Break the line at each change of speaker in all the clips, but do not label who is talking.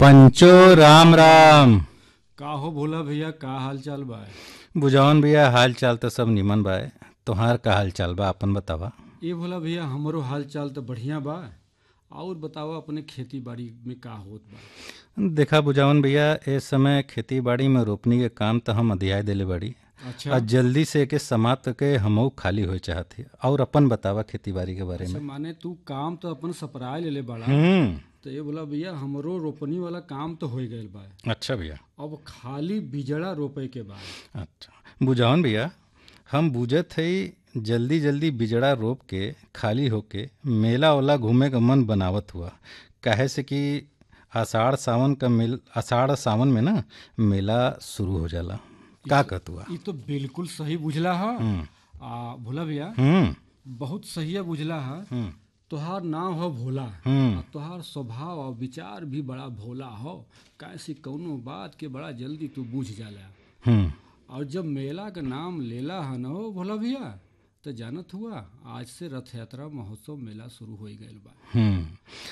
पंचो राम राम
का हो भोला भैया का हाल चाल बा
बुझावन भैया हाल चाल तो सब निमन बा तोहार का हाल चाल बा अपन बतावा
ये भोला भैया हमरो हाल चाल तो बढ़िया बा और बताओ अपने खेती बाड़ी में का होत बा
देखा बुझावन भैया इस समय खेती बाड़ी में रोपनी के काम तो हम अधियाय देले बाड़ी
अच्छा
और जल्दी से एके समाप्त के हमऊ खाली हो चाहत है और अपन बतावा खेती बाड़ी के बारे में
अच्छा माने तू काम तो अपन सपराए लेले बाड़ा
हम्म
तो ये बोला भैया हमरो रोपनी वाला काम तो हो गइल बा
अच्छा भैया
अब खाली बिजड़ा रोपे के बा
अच्छा बुझावन भैया हम बुझत है जल्दी जल्दी बिजड़ा रोप के खाली होके मेला ओला घूमे का मन बनावत हुआ काहे से कि आषाढ़ सावन का मेल आषाढ़ सावन में ना मेला शुरू हो जाला का कहत हुआ
ये तो बिल्कुल सही बुझला है आ भोला भैया
हम्म
बहुत सही बुझला है
हम्म
तोहार नाम हो भोला
हम्म
आ तोहार स्वभाव और विचार भी बड़ा भोला हो कैसी कौनो बात के बड़ा जल्दी तू बूझ जाला
हम्म
और जब मेला का नाम लेला है न हो भोला भैया तो जानत हुआ आज से रथ यात्रा महोत्सव मेला शुरू हो गइल बा
हम्म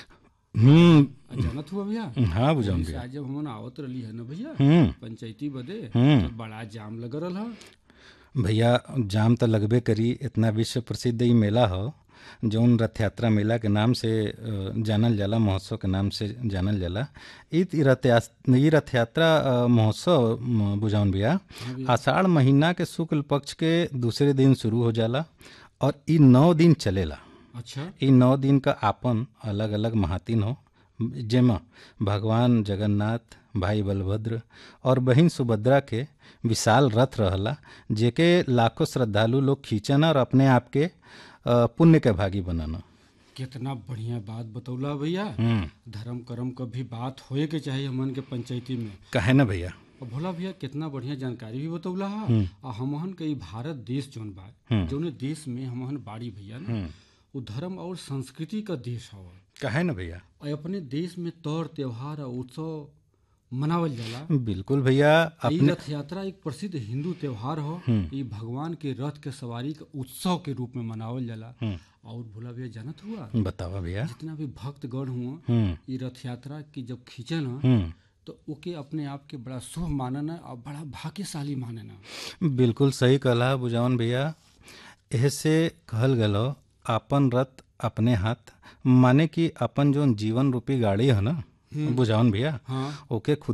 हम्म
आ जानत हुआ भैया
हाँ बुझावन
जैसे
भैया
आज जब हमन आवत रही है ना भैया
हम्म
पंचायती बदे
हम्म।
तो बड़ा जाम लग रहा है
भैया जाम तो लगबे करी इतना विश्व प्रसिद्ध ई मेला हो जौन रथ यात्रा मेला के नाम से अ, जानल जाला महोत्सव के नाम से जानल जाला ई ती रथ यास- ई रथ यात्रा अ, महोत्सव म, बुझाउन भैया आषाढ़ महीना के शुक्ल पक्ष के दूसरे दिन शुरू हो जाला और ई नौ दिन चलेला
अच्छा
ई नौ दिन का आपन अलग अलग महातिन हो जेमा भगवान जगन्नाथ भाई बलभद्र और बहिन सुभद्रा के विशाल रथ रहला जेके लाखों श्रद्धालु लोग खींचन और अपने आप के अ, पुण्य के भागी बनन
कितना बढ़िया बात बतौला भैया धर्म कर्म का भी बात होए के चाहिए हमन के पंचायती में
कहे ना भैया
और भोला भैया कितना बढ़िया जानकारी भी बतौला है और हमहन के ई भारत देश जौन बा जौने देश में हमहन बाड़ी भैया ना वो धर्म और संस्कृति का देश हवा
कहे ना भैया
और अपने देश में तौर त्योहार और उत्सव मनावल जाला
बिल्कुल भैया
ई
अपने
रथ यात्रा एक प्रसिद्ध हिंदू त्योहार हो ई भगवान के रथ के सवारी के उत्सव के रूप में मनावल जाला और भोला भैया जानत हुआ
बतावा भैया
जितना भी भक्तगण हुआ
हम्म
ई रथ यात्रा की जब खींचन ह,
हम्म
तो ओके अपने आप के बड़ा शुभ मानना और बड़ा भाग्यशाली मानना
बिल्कुल सही कहला बुझावन भैया ऐसे कहल गलो अपन रथ अपने हाथ माने कि अपन जो जीवन रूपी गाड़ी है ना बुझावन भैया
हाँ
ओके खुद